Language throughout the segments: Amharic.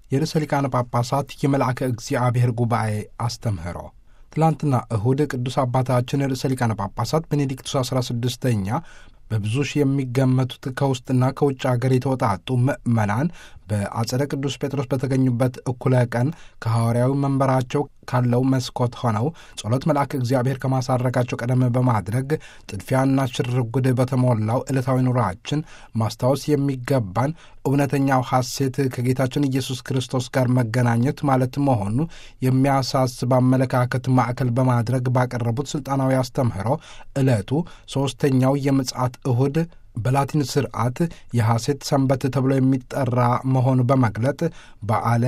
የርዕሰ ሊቃነ ጳጳሳት የመልአከ እግዚአብሔር ጉባኤ አስተምህሮ ትላንትና እሁድ ቅዱስ አባታችን ርዕሰ ሊቃነ ጳጳሳት ቤኔዲክቱስ 16ኛ በብዙ ሺህ የሚገመቱት ከውስጥና ከውጭ አገር የተወጣጡ ምዕመናን በአጸደ ቅዱስ ጴጥሮስ በተገኙበት እኩለ ቀን ከሐዋርያዊ መንበራቸው ካለው መስኮት ሆነው ጸሎት መልአክ እግዚአብሔር ከማሳረጋቸው ቀደም በማድረግ ጥድፊያና ሽርጉድ በተሞላው ዕለታዊ ኑሯችን ማስታወስ የሚገባን እውነተኛው ሐሴት ከጌታችን ኢየሱስ ክርስቶስ ጋር መገናኘት ማለት መሆኑ የሚያሳስብ አመለካከት ማዕከል በማድረግ ባቀረቡት ሥልጣናዊ አስተምህሮ ዕለቱ ሦስተኛው የምጽአት እሁድ በላቲን ስርዓት የሐሴት ሰንበት ተብሎ የሚጠራ መሆኑ በመግለጥ በዓለ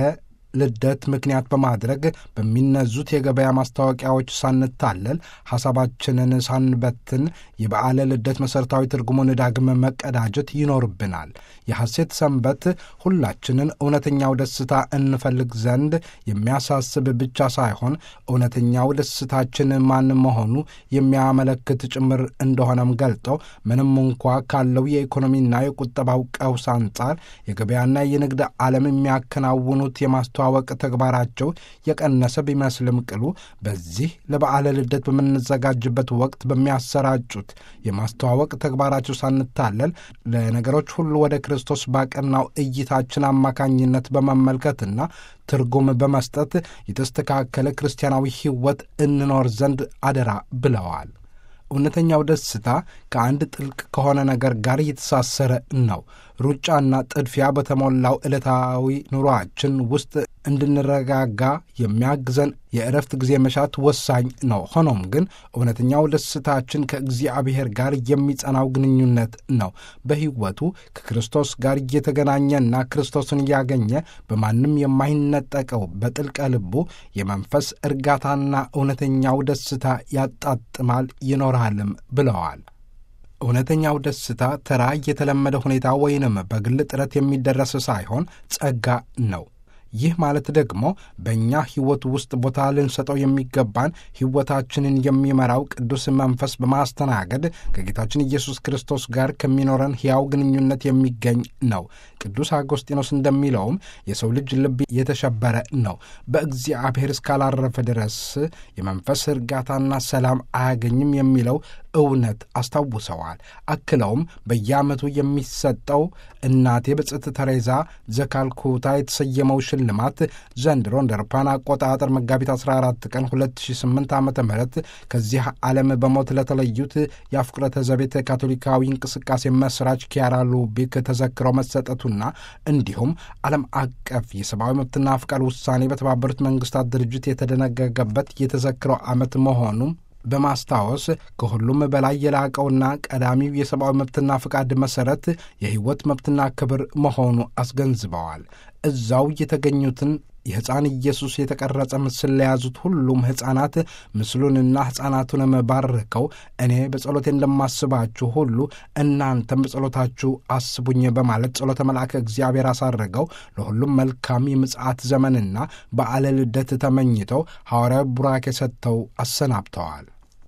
ልደት ምክንያት በማድረግ በሚነዙት የገበያ ማስታወቂያዎች ሳንታለል ሐሳባችንን ሳንበትን የበዓለ ልደት መሠረታዊ ትርጉሙን ዳግም መቀዳጀት ይኖርብናል። የሐሴት ሰንበት ሁላችንን እውነተኛው ደስታ እንፈልግ ዘንድ የሚያሳስብ ብቻ ሳይሆን እውነተኛው ደስታችን ማን መሆኑ የሚያመለክት ጭምር እንደሆነም ገልጠው ምንም እንኳ ካለው የኢኮኖሚና የቁጠባው ቀውስ አንጻር የገበያና የንግድ ዓለም የሚያከናውኑት የማስተ ወቅ ተግባራቸው የቀነሰ ቢመስልም ቅሉ በዚህ ለበዓለ ልደት በምንዘጋጅበት ወቅት በሚያሰራጩት የማስተዋወቅ ተግባራቸው ሳንታለል ለነገሮች ሁሉ ወደ ክርስቶስ ባቀናው እይታችን አማካኝነት በመመልከትና ትርጉም በመስጠት የተስተካከለ ክርስቲያናዊ ሕይወት እንኖር ዘንድ አደራ ብለዋል። እውነተኛው ደስታ ከአንድ ጥልቅ ከሆነ ነገር ጋር የተሳሰረ ነው። ሩጫና ጥድፊያ በተሞላው ዕለታዊ ኑሯችን ውስጥ እንድንረጋጋ የሚያግዘን የእረፍት ጊዜ መሻት ወሳኝ ነው። ሆኖም ግን እውነተኛው ደስታችን ከእግዚአብሔር ጋር የሚጸናው ግንኙነት ነው። በሕይወቱ ከክርስቶስ ጋር እየተገናኘና ክርስቶስን እያገኘ በማንም የማይነጠቀው በጥልቀ ልቡ የመንፈስ እርጋታና እውነተኛው ደስታ ያጣጥማል ይኖራልም ብለዋል። እውነተኛው ደስታ ተራ የተለመደ ሁኔታ ወይንም በግል ጥረት የሚደረስ ሳይሆን ጸጋ ነው። ይህ ማለት ደግሞ በእኛ ሕይወት ውስጥ ቦታ ልንሰጠው የሚገባን ሕይወታችንን የሚመራው ቅዱስ መንፈስ በማስተናገድ ከጌታችን ኢየሱስ ክርስቶስ ጋር ከሚኖረን ሕያው ግንኙነት የሚገኝ ነው። ቅዱስ አጎስጢኖስ እንደሚለውም የሰው ልጅ ልብ የተሸበረ ነው፣ በእግዚአብሔር እስካላረፈ ድረስ የመንፈስ እርጋታና ሰላም አያገኝም የሚለው እውነት አስታውሰዋል። አክለውም በየዓመቱ የሚሰጠው እናቴ ብጽዕት ተሬዛ ዘካልኩታ የተሰየመው ሽልማት ዘንድሮ እንደ አውሮፓውያን አቆጣጠር መጋቢት 14 ቀን 2008 ዓ ም ከዚህ ዓለም በሞት ለተለዩት የአፍቁረተ ዘቤት ካቶሊካዊ እንቅስቃሴ መስራች ኪያራ ሉቢክ ተዘክሮ መሰጠቱና እንዲሁም ዓለም አቀፍ የሰብአዊ መብትና ፍቃድ ውሳኔ በተባበሩት መንግስታት ድርጅት የተደነገገበት የተዘክረው ዓመት መሆኑም በማስታወስ ከሁሉም በላይ የላቀውና ቀዳሚው የሰብአዊ መብትና ፍቃድ መሠረት የሕይወት መብትና ክብር መሆኑ አስገንዝበዋል። እዛው የተገኙትን የሕፃን ኢየሱስ የተቀረጸ ምስል ለያዙት ሁሉም ሕፃናት ምስሉንና ሕፃናቱንም ባርከው እኔ በጸሎቴ እንደማስባችሁ ሁሉ እናንተም በጸሎታችሁ አስቡኝ በማለት ጸሎተ መልአከ እግዚአብሔር አሳረገው ለሁሉም መልካም የምጽአት ዘመንና በዓለ ልደት ተመኝተው ሐዋርያዊ ቡራኬ ሰጥተው አሰናብተዋል።